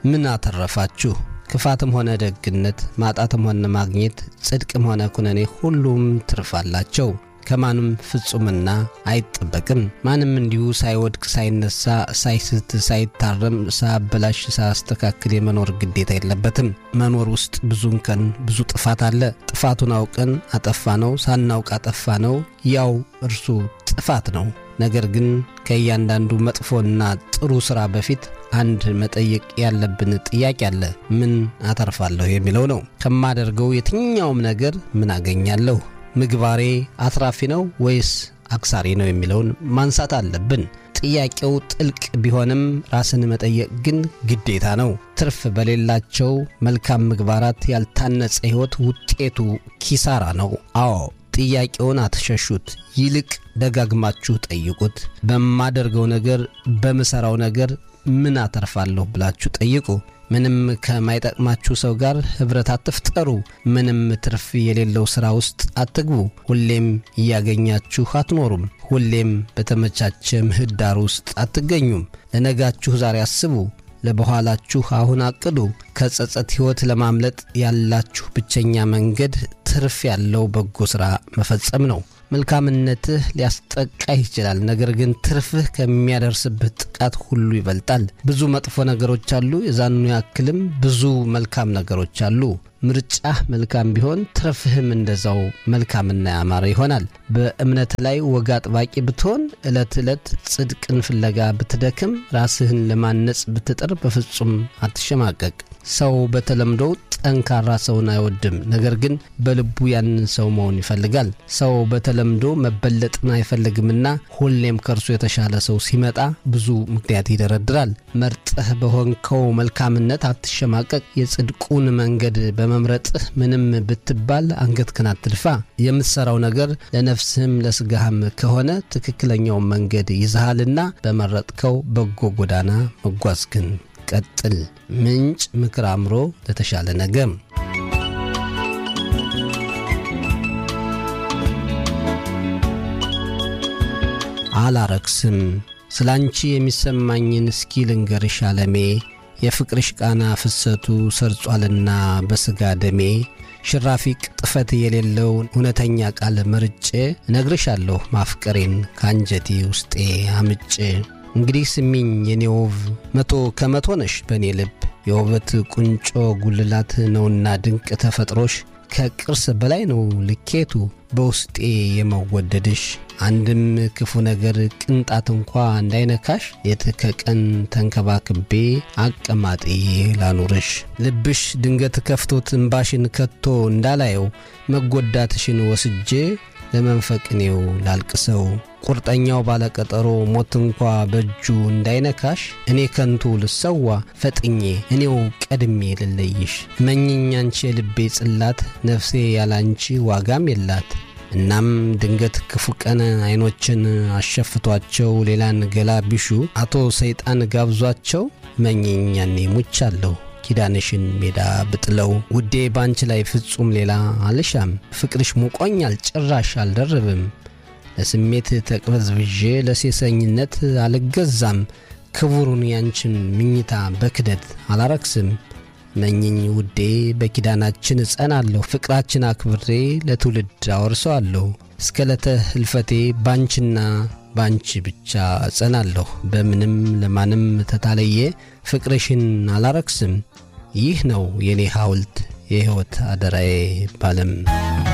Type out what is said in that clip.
ምን አተረፋችሁ? ክፋትም ሆነ ደግነት፣ ማጣትም ሆነ ማግኘት፣ ጽድቅም ሆነ ኩነኔ ሁሉም ትርፍ አላቸው። ከማንም ፍጹምና አይጠበቅም። ማንም እንዲሁ ሳይወድቅ፣ ሳይነሳ፣ ሳይስት፣ ሳይታረም፣ ሳያበላሽ፣ ሳያስተካክል የመኖር ግዴታ የለበትም። መኖር ውስጥ ብዙ እንከን፣ ብዙ ጥፋት አለ። ጥፋቱን አውቀን አጠፋ ነው፣ ሳናውቅ አጠፋ ነው፣ ያው እርሱ ጥፋት ነው። ነገር ግን ከእያንዳንዱ መጥፎና ጥሩ ሥራ በፊት አንድ መጠየቅ ያለብን ጥያቄ አለ። ምን አተርፋለሁ የሚለው ነው። ከማደርገው የትኛውም ነገር ምን አገኛለሁ? ምግባሬ አትራፊ ነው ወይስ አክሳሪ ነው የሚለውን ማንሳት አለብን። ጥያቄው ጥልቅ ቢሆንም ራስን መጠየቅ ግን ግዴታ ነው። ትርፍ በሌላቸው መልካም ምግባራት ያልታነጸ ሕይወት ውጤቱ ኪሳራ ነው። አዎ ጥያቄውን አትሸሹት፣ ይልቅ ደጋግማችሁ ጠይቁት። በማደርገው ነገር፣ በምሠራው ነገር ምን አተርፋለሁ ብላችሁ ጠይቁ። ምንም ከማይጠቅማችሁ ሰው ጋር ኅብረት አትፍጠሩ። ምንም ትርፍ የሌለው ሥራ ውስጥ አትግቡ። ሁሌም እያገኛችሁ አትኖሩም። ሁሌም በተመቻቸ ምህዳር ውስጥ አትገኙም። ለነጋችሁ ዛሬ አስቡ፣ ለበኋላችሁ አሁን አቅዱ። ከጸጸት ሕይወት ለማምለጥ ያላችሁ ብቸኛ መንገድ ትርፍ ያለው በጎ ሥራ መፈጸም ነው። መልካምነትህ ሊያስጠቃህ ይችላል። ነገር ግን ትርፍህ ከሚያደርስብህ ጥቃት ሁሉ ይበልጣል። ብዙ መጥፎ ነገሮች አሉ፣ የዛኑ ያክልም ብዙ መልካም ነገሮች አሉ። ምርጫህ መልካም ቢሆን ትርፍህም እንደዛው መልካምና ያማረ ይሆናል። በእምነት ላይ ወግ አጥባቂ ብትሆን፣ ዕለት ዕለት ጽድቅን ፍለጋ ብትደክም፣ ራስህን ለማነጽ ብትጥር በፍጹም አትሸማቀቅ። ሰው በተለምዶው ጠንካራ ሰውን አይወድም። ነገር ግን በልቡ ያንን ሰው መሆን ይፈልጋል። ሰው በተለምዶ መበለጥን አይፈልግምና ሁሌም ከእርሱ የተሻለ ሰው ሲመጣ ብዙ ምክንያት ይደረድራል። መርጠህ በሆንከው መልካምነት አትሸማቀቅ። የጽድቁን መንገድ በመምረጥህ ምንም ብትባል አንገትህን አትድፋ። የምትሠራው ነገር ለነፍስህም ለሥጋህም ከሆነ ትክክለኛውን መንገድ ይዘሃልና በመረጥከው በጎ ጎዳና መጓዝህን ቀጥል። ምንጭ ምክር አእምሮ ለተሻለ ነገ አላረክስም። ስለ አንቺ የሚሰማኝን እስኪ ልንገርሽ አለሜ። የፍቅርሽ ቃና ፍሰቱ ሰርጿልና በሥጋ ደሜ። ሽራፊ ቅጥፈት የሌለው እውነተኛ ቃል መርጬ እነግርሻለሁ ማፍቀሬን ከአንጀቴ ውስጤ አምጬ። እንግዲህ ስሚኝ የኔ ውብ መቶ ከመቶ ነሽ በእኔ ልብ የውበት ቁንጮ ጉልላት ነውና ድንቅ ተፈጥሮሽ ከቅርስ በላይ ነው ልኬቱ በውስጤ የመወደድሽ አንድም ክፉ ነገር ቅንጣት እንኳ እንዳይነካሽ ሌት ከቀን ተንከባክቤ አቀማጤ ላኑርሽ ልብሽ ድንገት ከፍቶት እምባሽን ከቶ እንዳላየው መጎዳትሽን ወስጄ ለመንፈቅኔው ላልቅሰው ቁርጠኛው ባለቀጠሮ ሞት እንኳ በእጁ እንዳይነካሽ እኔ ከንቱ ልሰዋ ፈጥኜ እኔው ቀድሜ ልለይሽ መኝኝ አንቺ የልቤ ጽላት ነፍሴ ያላንቺ ዋጋም የላት። እናም ድንገት ክፉ ቀን አይኖችን አሸፍቷቸው ሌላን ገላ ቢሹ አቶ ሰይጣን ጋብዟቸው መኝኝ ያኔ ሙቻለሁ ኪዳንሽን ሜዳ ብጥለው ውዴ ባንቺ ላይ ፍጹም ሌላ አልሻም። ፍቅርሽ ሙቆኛል ጭራሽ አልደርብም። ለስሜት ተቅበዝብዤ ለሴሰኝነት አልገዛም። ክቡሩን ያንቺን ምኝታ በክደት አላረክስም። መኝኝ ውዴ በኪዳናችን እጸናለሁ። ፍቅራችን አክብሬ ለትውልድ አወርሰዋለሁ። እስከ ለተ ህልፈቴ ባንቺና ባንቺ ብቻ እጸናለሁ። በምንም ለማንም ተታለየ ፍቅርሽን አላረክስም። ይህ ነው የኔ ሐውልት የሕይወት አደራዬ ባለም